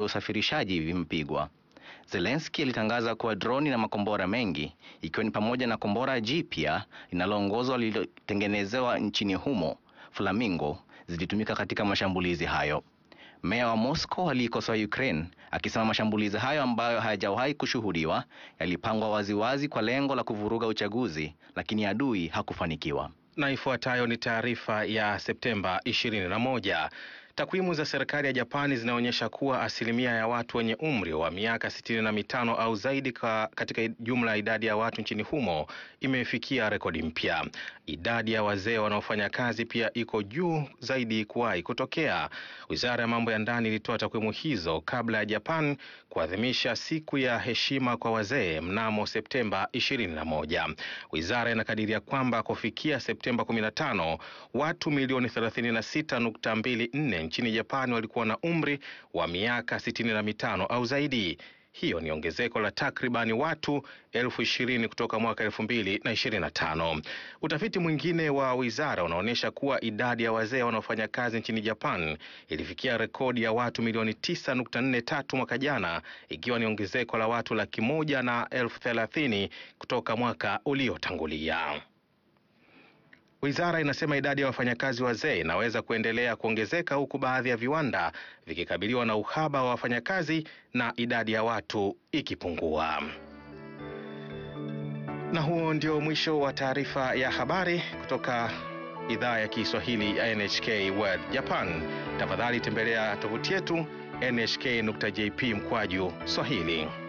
usafirishaji vimepigwa. Zelensky alitangaza kuwa droni na makombora mengi ikiwa ni pamoja na kombora jipya linaloongozwa lililotengenezewa nchini humo Flamingo zilitumika katika mashambulizi hayo. Meya wa Moscow aliikosoa Ukraine akisema mashambulizi hayo ambayo hayajawahi kushuhudiwa yalipangwa waziwazi kwa lengo la kuvuruga uchaguzi, lakini adui hakufanikiwa. Na ifuatayo ni taarifa ya Septemba 21. Takwimu za serikali ya Japani zinaonyesha kuwa asilimia ya watu wenye umri wa miaka sitini na mitano au zaidi ka, katika jumla ya idadi ya watu nchini humo imefikia rekodi mpya. Idadi ya wazee wanaofanya kazi pia iko juu zaidi kuwahi kutokea. Wizara ya mambo ya ndani ilitoa takwimu hizo kabla ya Japan kuadhimisha siku ya heshima kwa wazee mnamo Septemba 21. Wizara inakadiria kwamba kufikia Septemba 15 watu milioni 36.24 nchini Japani walikuwa na umri wa miaka sitini na mitano au zaidi. Hiyo ni ongezeko la takribani watu elfu ishirini kutoka mwaka elfu mbili na ishirini na tano. Utafiti mwingine wa wizara unaonyesha kuwa idadi ya wazee wanaofanya kazi nchini Japan ilifikia rekodi ya watu milioni tisa nukta nne tatu mwaka jana, ikiwa ni ongezeko la watu laki moja na elfu thelathini kutoka mwaka uliotangulia. Wizara inasema idadi ya wafanyakazi wazee inaweza kuendelea kuongezeka huku baadhi ya viwanda vikikabiliwa na uhaba wa wafanyakazi na idadi ya watu ikipungua. Na huo ndio mwisho wa taarifa ya habari kutoka idhaa ya Kiswahili ya NHK World Japan. Tafadhali tembelea tovuti yetu nhk.jp mkwaju Swahili.